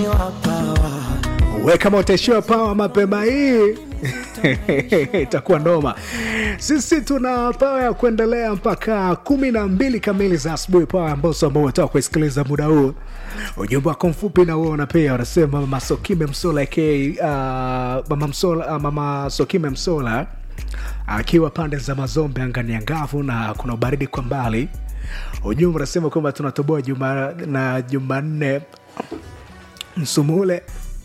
we kama utaishiwa pawa mapema hii itakuwa noma sisi tuna pawa ya kuendelea mpaka kumi na mbili kamili za asubuhi pawa amboso ambao umetoka kuisikiliza muda huu ujumbe wako mfupi na uona pia wanasema mama sokime msola k uh, mama, msola, uh, mama sokime msola akiwa pande za mazombe angani angavu na kuna ubaridi kwa mbali ujumbe unasema kwamba tunatoboa juma na jumanne msumule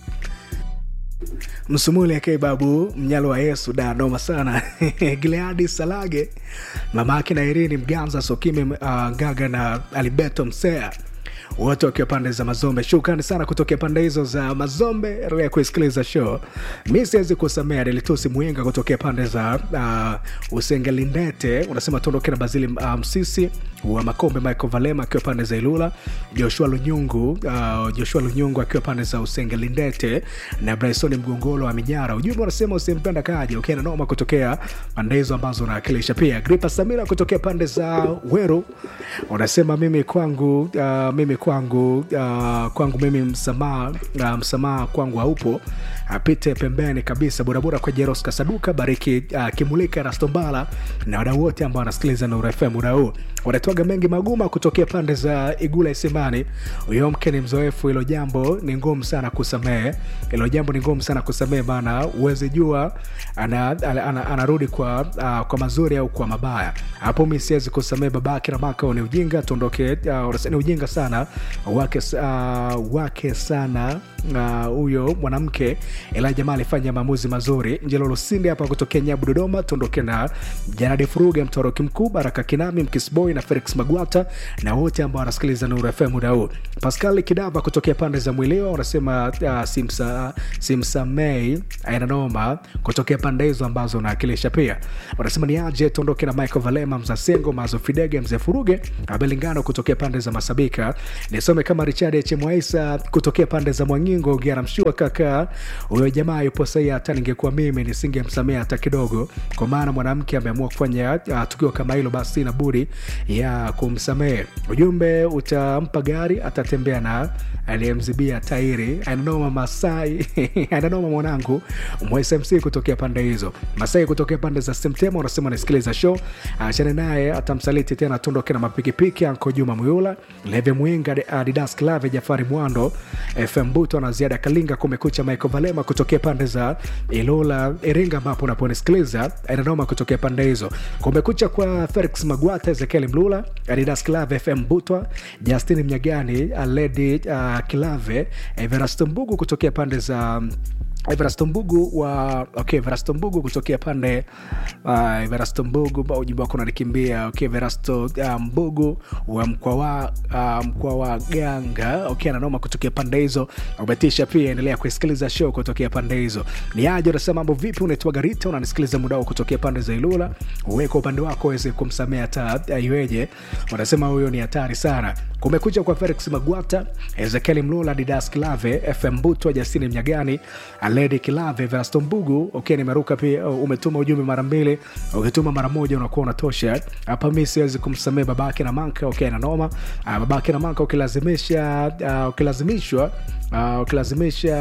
msumule ake babu mnyalo wa yesu da noma sana gileadi salage mama ake na irini mganza sokime uh, gaga na alibeto msea wote wakiwa pande za mazombe shukrani sana kutokea pande hizo za mazombe endelea kuisikiliza show mi siwezi kusamea delitusi mwenga kutokea pande za uh, usengelindete unasema tuondoke na bazili uh, msisi wa makombe michael valema akiwa pande za ilula joshua lunyungu uh, joshua lunyungu akiwa pande za usengelindete na brysoni mgongolo wa minyara ujumbe unasema usimpenda kaja ukienda noma kutokea pande hizo ambazo unawakilisha pia gripa samira kutokea pande za weru unasema mimi kwangu uh, mimi kwangu uh, kwangu mimi msamaha uh, msamaha kwangu haupo apite pembeni kabisa burabura kwa jeros kasaduka bariki uh, kimulika rastombala na wadau wote ambao wanasikiliza na urefm muda huu wanatoaga mengi maguma kutokea pande za igula isimani huyo mke ni mzoefu hilo jambo ni ngumu sana kusamehe hilo jambo ni ngumu sana kusamehe maana uwezi jua anarudi ana, ana, ana kwa uh, kwa mazuri au kwa mabaya hapo mi siwezi kusamehe babake na maka ni ujinga tuondoke uh, ni ujinga sana wake, uh, wake sana huyo uh, mwanamke ila jamaa alifanya maamuzi mazuri njelolosinde hapa kutokea nyabu dodoma tuondoke na janadi furuge mtoroki mkuu baraka kinami mkisboy na felix magwata na wote ambao wanasikiliza nuru fm muda huu pascal kidava kutokea pande za mwilio wanasema uh, simsa, simsamei ainanoma kutokea pande hizo ambazo unaakilisha pia wanasema ni aje tuondoke na michael valema mzasengo mazo fidege mzee furuge abelingano kutokea pande za masabika nisome kama richard hmwaisa kutokea pande za mwangingo giaramshua kaka huyo jamaa yupo sahi hata ningekuwa mimi nisingemsamea hata kidogo kwa maana mwanamke ameamua kufanya uh, tukio kama hilo basi na budi ya kumsamehe ujumbe utampa gari atatembea na aliyemzibia tairi ananoma masai ananoma mwanangu mwsmc kutokea pande hizo masai kutokea pande za semtema unasema nasikiliza show achane naye atamsaliti tena tuondoke na mapikipiki anko juma muyula leve mwinga adidas clave jafari mwando fm buto na ziada kalinga kumekucha michael valema kutokea pande za ilola iringa ambapo unaponisikiliza inanoma kutokea pande hizo kumekucha kwa felix magwata ezekiel mlula adidas clave fm butwa justin mnyagani ledi uh, kilave everasto mbugu kutokea pande za Everasto Mbugu wa okay, Everasto Mbugu kutokea pande uh, Everasto Mbugu ujumbe wako unanikimbia okay, Everasto uh, Mbugu wa mkoa wa uh, mkoa wa Ganga okay, ananoma kutokea pande hizo. Umetisha pia, endelea kusikiliza show kutokea pande hizo. Ni aje unasema mambo vipi? Unaitwa Garita, unanisikiliza muda kutokea pande za Ilula. Wewe kwa upande wako uweze kumsamea hata iweje? Unasema huyo ni hatari sana. Kumekucha kwa Felix Magwata, Ezekiel Mlula, Didas Kilave, FM Butwa, Jasini Mnyagani, Lady Kilave, Verasto Mbugu. Okay, nimeruka pia. Umetuma ujumbe mara mbili, ukituma mara moja unakuwa unatosha. Hapa mi siwezi kumsamehe babake na manka. Okay, na noma uh, babake na manka ukilazimisha, uh, ukilazimishwa uh, ukilazimisha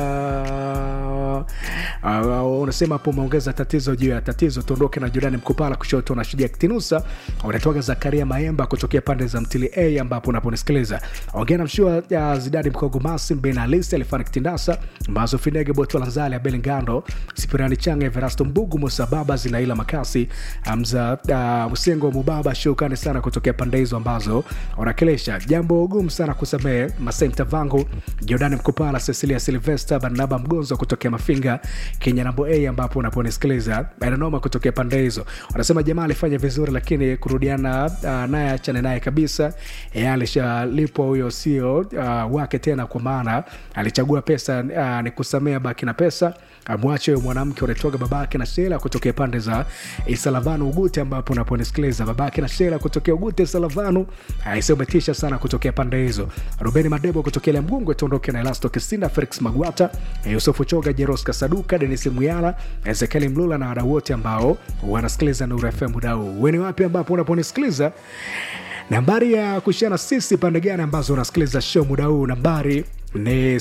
uh, unasema hapo umeongeza tatizo juu ya tatizo. Tuondoke na Jordani Mkupala kushoto na Shujaa Kitinusa, unatoka Zakaria Maemba kutokea pande za Mtili A ambapo unaponisikiliza. Ongea na mshua uh, Zidadi Mkogo Masi Ben Alisi Alifani Kitindasa Mazo Finege Boto Lanzali Abel Ngando Sipirani Changa Everasto Mbugu Musa Baba Zinaila Makasi Hamza uh, Usengo Mubaba. Shukrani sana kutokea pande hizo ambazo unakilisha. Jambo gumu sana kusamehe. Masai Mtavangu Jordani Mkupala Cecilia Silvester Barnaba Mgonzo kutokea Mafinga Kenya Nambo A ambapo unaponisikiliza Ainanoma kutokea pande hizo. Wanasema jamaa alifanya vizuri, lakini kurudiana uh, naye achane naye kabisa. E, alishalipwa huyo sio uh, wake tena, kwa maana alichagua pesa uh, ni kusamea baki na pesa amwache huyo mwanamke unatoka babake na Shela kutokea pande za Isalavanu Ugute, ambapo unaponisikiliza babake na Shela kutokea Ugute Isalavanu. Umetisha sana kutokea pande hizo. Rubeni Madebo kutokea ile Mgungwe, tuondoke na Elasto Kisinda, Felix Magwata, Yusufu Choga, Jeros Kasaduka, Denis Muyala, Ezekieli Mlula na wadau wote ambao wanasikiliza Nuru FM muda huu. Wewe ni wapi ambapo unaponisikiliza? nambari ya kushana sisi pande gani ambazo unasikiliza show muda huu nambari ni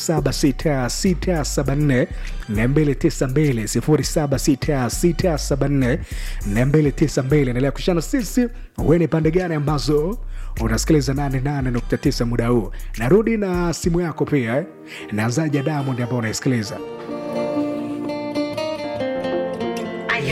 076674 292 076674 endelea kushana sisi we ni pande gani ambazo unasikiliza 88.9 muda huu narudi na simu yako pia eh? nazaja diamond ambao unaisikiliza